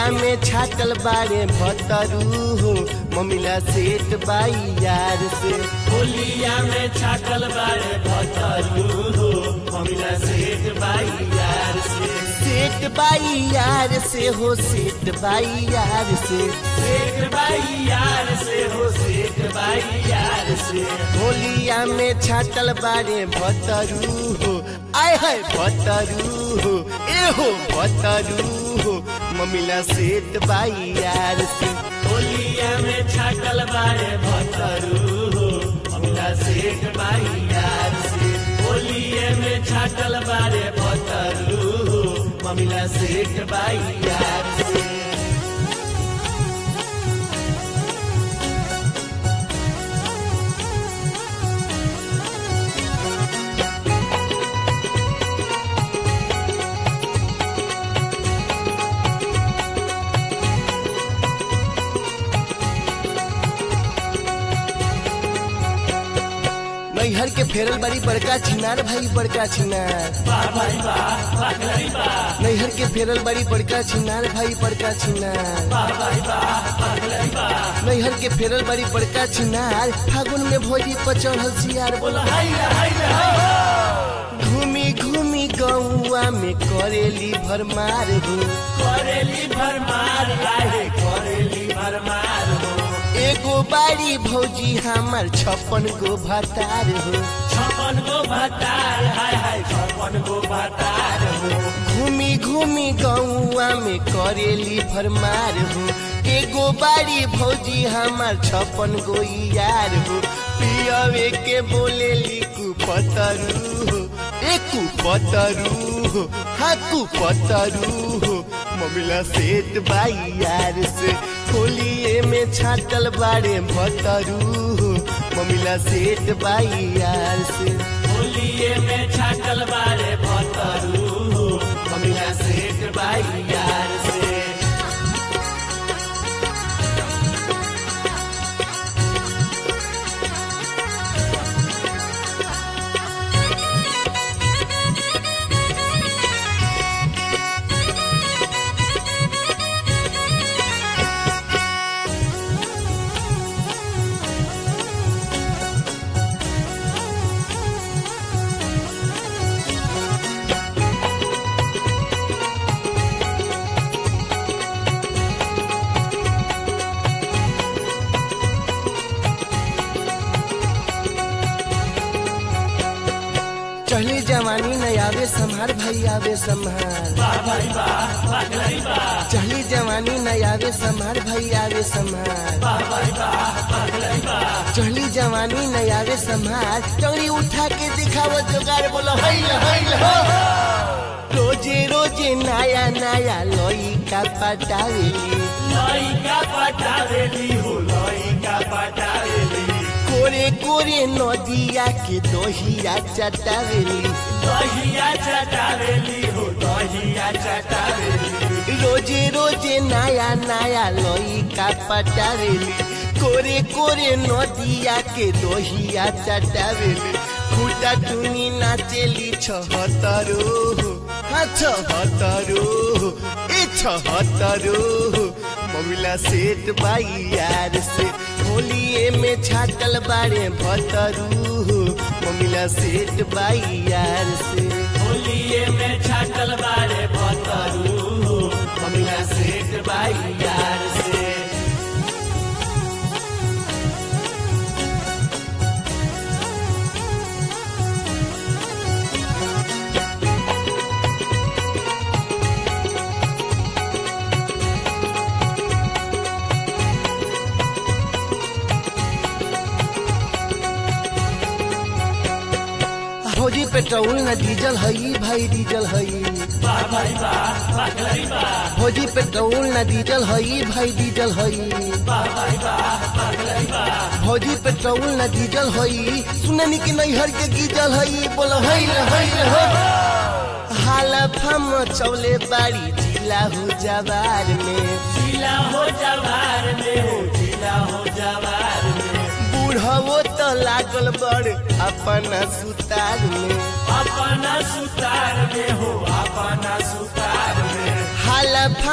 होलिया में छाटल बारे भतरू हो ममिला सेठ बाई यार से होलिया में छाकल बारे भतरू हो ममिला सेठ बाई यार से सेठ बाई यार से हो सेठ बाई यार से सेठ बाई यार से हो सेठ बाई यार से होलिया में छाटल बारे भतरू हो आय है भतरू हो ए हो भतरू हो ममिला सेठ बाई यार से होलिया में छाकल बारे भतरू हो ममिला सेठ बाई यार से होलिया में छाकल बारे भतरू हो ममिला सेठ बाई यार से नैहर के फेरल बड़ी बड़का छिनार भाई बड़का छिनार वाह भाई वाह वाह भाई वाह नैहर के फेरल बड़ी बड़का छिनार भाई बड़का छिनार वाह भाई वाह वाह भाई वाह नैहर के फेरल बड़ी बड़का छिनार फागुन में भोजी पर चढ़ल सियार बोला हाय हाय हाय घूमी घूमी गौआ में करेली भरमार हो करेली भरमार काहे करेली भरमार हो एगो बाड़ी भौजी हमार छप्पन गो भतार हो छप्पन गो भतार हाय हाय छप्पन गो भतार हो घूमी घूमी गौआ में करेली भरमार हो एगो बाड़ी भौजी हमार छप्पन गो यार हो पियवे के बोलेली कुपतरू हो ए कुपतरू हो हाँ कुपतरू हो ममिला सेठ बाई यार से होलिए में छाटल बाड़े भतरू हो ममिला सेठ बाई यार से होलिये में छाकल बारे भतरू हो ममिला सेठ बाई यार से चढ़ली जवानी न आवे संहार भाई आवे संहार वाह भाई वाह वाह भाई वाह चढ़ली जवानी न आवे संहार भाई आवे संहार वाह भाई वाह वाह भाई वाह चढ़ली जवानी न आवे संहार चौड़ी उठा के दिखाव जोगार बोलो हैल हैल हो रोजे रोजे नया नया लोई का पटावेली लइका पटावेली हो लइका पटावेली कोरे कोरे नदिया के दोहिया चटावेली दहिया चटावेली हो दहिया चटावेली रोजे रोजे नया नया लोई का पटावेली कोरे कोरे नदिया के दोहिया चटावेली खुटा टुनी नाचेली छहतरो हाँ छहतरो ए छहतरो ममिला सेठ बाई यार से होलिए में छाटल बारे भतरू ममिला सेठ बाई यार से होलिये में छाकल बारे भतरू हो ममिला सेठ बाई यार से फौजी पेट्रोल न डीजल हई भाई डीजल हई वाह भाई वाह वाह भाई वाह फौजी पेट्रोल न डीजल हई भाई डीजल हई वाह भाई वाह वाह भाई वाह फौजी पेट्रोल न डीजल हई सुननी कि नैहर के गीजल हई बोल हई हई हो हाल फम चौले बाड़ी जिला हो जवार में जिला हो जवार में हो जिला हो जवार में बूढ़वो तो लागल बड़ अपन सुतार में अपना सुतार में हो अपना सुतार में हालफा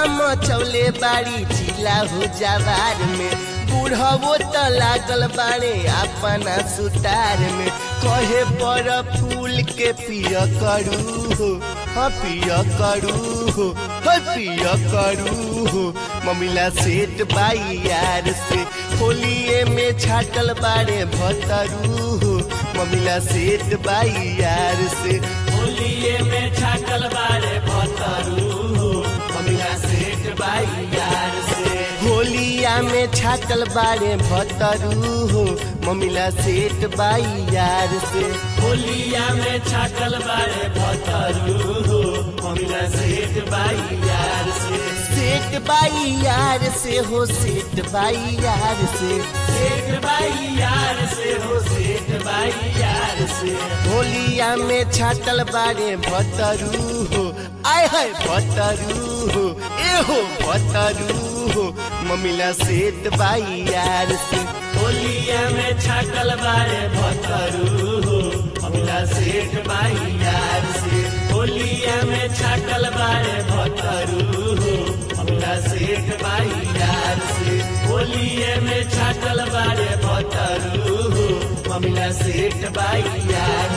मचौले बाड़ी जिला हो जवार में बूढ़वो त लागल बाड़े अपना सुतार में कहे पर फूल के पिय करू हो हाँ पिय करू हो हाँ पिय करू हो ममिला सेठ बाई यार से होलिए में छाटल बाड़े भतरू हो ममिला सेठ बाई यार से होलिए में छाटल बारे भतरू हो ममिला सेठ बाई यार से होलिया में छाटल बाड़े भतरू हो ममिला सेठ बाई यार से होलिया में छाटल बारे भतरू हो ममिला सेठ बाई यार से सेठ बाई यार से हो सेठ बाई यार से सेठ बाई यार से हो सेठ बाई यार से होलिया में छाटल बाड़े भतरू हो आय हाय भतरू हो ए हो भतरू हो ममिला सेठ बाई यार से होलिया में छाटल बारे भतरू हो ममिला सेठ बाई यार से होलिया में छाटल बारे भतरू हो ममिला सेठ बाई यार से होलिए में छाटल बारे भतरू हो ममिला सेठ बाई यार